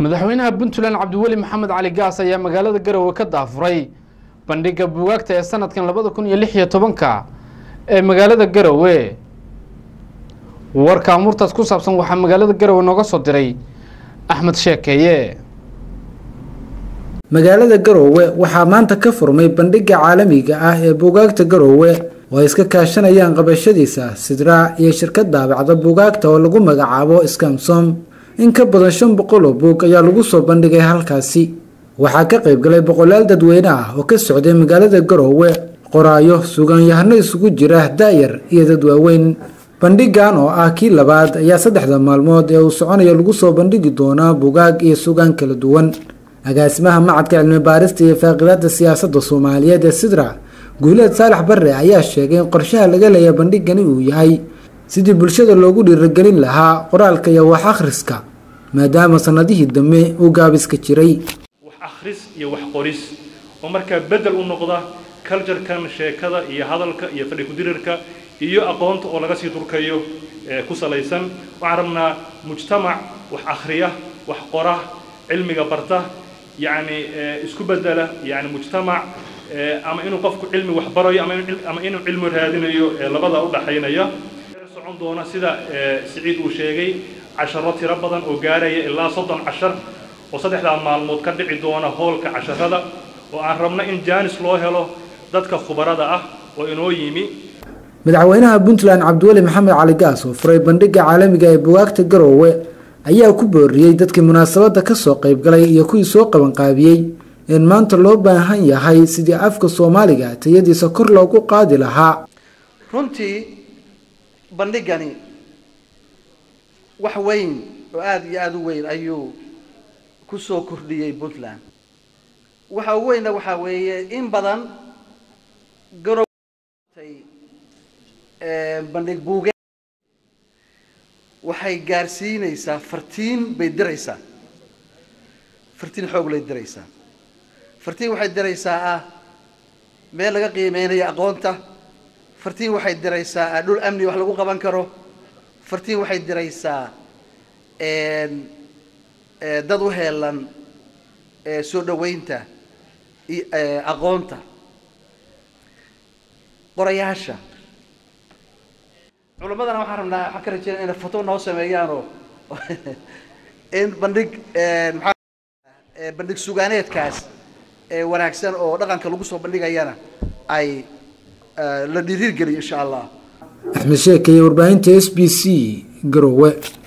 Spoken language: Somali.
madaxweynaha puntland cabdiweli maxamed cali gaas ayaa magaalada garowe ka daafuray bandhigga buugaagta ee sanadkan labada kun iyo lix iyo tobanka ee magaalada garowe warka amuurtaas ku saabsan waxaa magaalada garowe nooga soo diray axmed sheekeeye magaalada garoowe waxaa maanta ka furmay bandhigga caalamiga ah ee buugaagta garoowe oo ay iska kaashanayaan qabashadiisa sidraa iyo shirkad daabacda buugaagta oo lagu magacaabo skamsom in ka badan shan boqol oo buug ayaa lagu soo bandhigay halkaasi waxaa ka qayb galay boqolaal dadweyne ah oo ka socday magaalada garoowe qoraayo sugaanyahano isugu jira da-yar iyo dad waaweyn bandhigan oo ah kii labaad ayaa saddexda maalmood ee uu soconayo lagu soo bandhigi doonaa bugaag iyo sugaan kala duwan agaasimaha macadka cilmi baarista iyo faaqidaada siyaasadda soomaaliyeed ee sidra guuleed saalax barre ayaa sheegay in qorshaha laga leeya bandhigani uu yahay sidii bulshada loogu dhiiragelin lahaa qoraalka iyo wax akhriska maadaama sannadihii dambe uu gaabiska jiray wax akhris iyo wax qoris oo markaa beddel u noqda culturekan sheekada iyo hadalka iyo fadhi ku-dirirka iyo aqoonta oo laga sii durkayo ku salaysan waxaan rabnaa mujtamac wax akhriya wax qora cilmiga barta yacni isku bedela yani mujtamac ama inuu qofku cilmi wax barayo ama inuu cilmi raadinayo labada u dhaxaynaya socon doona sida siciid uu sheegay casharo tiro badan oo gaaraya ilaa soddon cashar oo saddexdaa maalmood ka dhici doona hoolka casharada oo aan rabno in jaanis loo helo dadka khubarada ah oo inoo yimi madaxweynaha puntland cabdiweli maxamed cali gaas oo furay bandhigga caalamiga ee bugaagta garoowe ayaa ku booriyey dadkii munaasabadda ka soo qaybgalay iyo kuwii soo qabanqaabiyey in maanta loo baahan yahay sidii afka soomaaliga tayadiisa kor loogu qaadi lahaa runtii bandhigani wax weyn oo aada iyo aada u weyn ayuu ku soo kordhiyey puntland waxa ugu weynna waxaa weeye in badan garowtay bandhig buuge waxay gaarsiinaysaa fartiin bay diraysaa fartiin xoog lay diraysaa fartiin waxay diraysaa ah meel laga qiimeynayo aqoonta fartiin waxay diraysaa ah dhul amni wax lagu qaban karo fartiin waxay diraysaa dad u heelan soo dhaweynta aqoonta qorayaasha culammadana waxaan rabnaa waxaan ka rajeynaya inay foto noo sameeyaanoo in bandhig maxaa bandhig sugaaneedkaas wanaagsan oo dhaqanka lagu soo bandhigayana ay la dhiiriirgeliyo insha allah axmed sheekeye warbaahinta s b c garowe